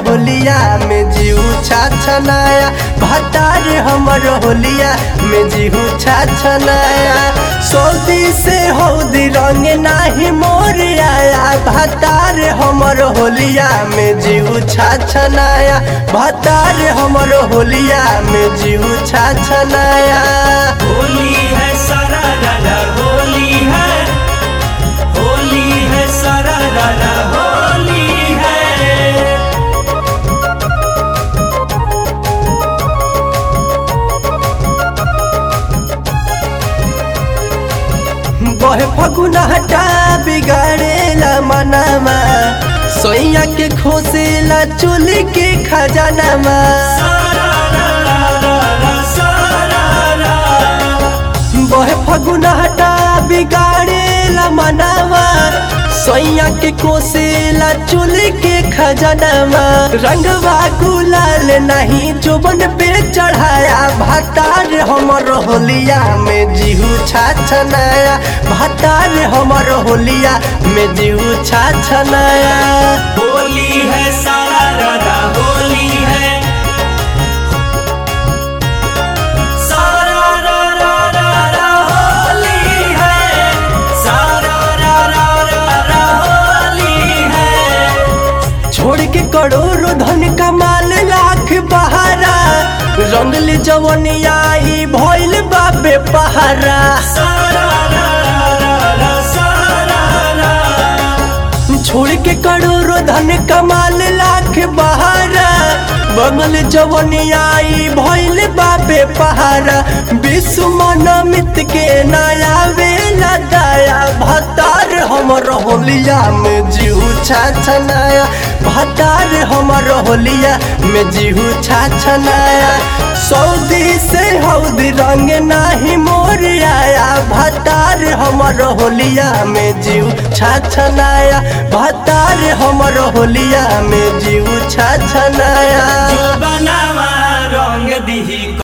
होलिया में जीव छाछनाया भतार हमर होलिया में जीव छाछनाया सऊदी से हौदी रंग नाही मोर आया भतार हमर होलिया में जीव छाछनाया भतार हमर होलिया में जीव छाछनाया होली है सारा रारा होली है होली है सारा रारा होली है बहे फगुना हटा बिगाड़ेला मनामा सोइया के खोसेला चोली के खजानामा सारा रारा रारा सारा रा बहे फगुना हटा बिगाड़ेला मनामा सोइया के कोसेला चोली के खजानामा रंगवा गुलाल नहीं जोबन पे चढ़ाया भतार हमर होलिया में जीहू छाछनाया भतार हमर होलिया में जीहू छाछनाया होली है सारा रारा होली है सारा रारा रारा होली है सारा रारा रारा होली है छोड़ के करोड़ों धन कमाल लाख बहारा रंगल जवनिया ई भइल बाबे पहारा सारा रारा रारा सारा रा छोड़ के करोड़ों धन कमाल लाख बहारा बंगल जवनिया ई भइल बाबे पहारा विश्व मनमित के नया वेला दाया भतार हमर होलिया में जीव छाछनाया भतार हमर होलिया में जीव छाछनाया सऊदी से हौदी रंग नाही मोर आया भतार हमर होलिया में जीव छाछनाया भतार हमर होलिया में जीव छाछनाया बनावा रंग दिही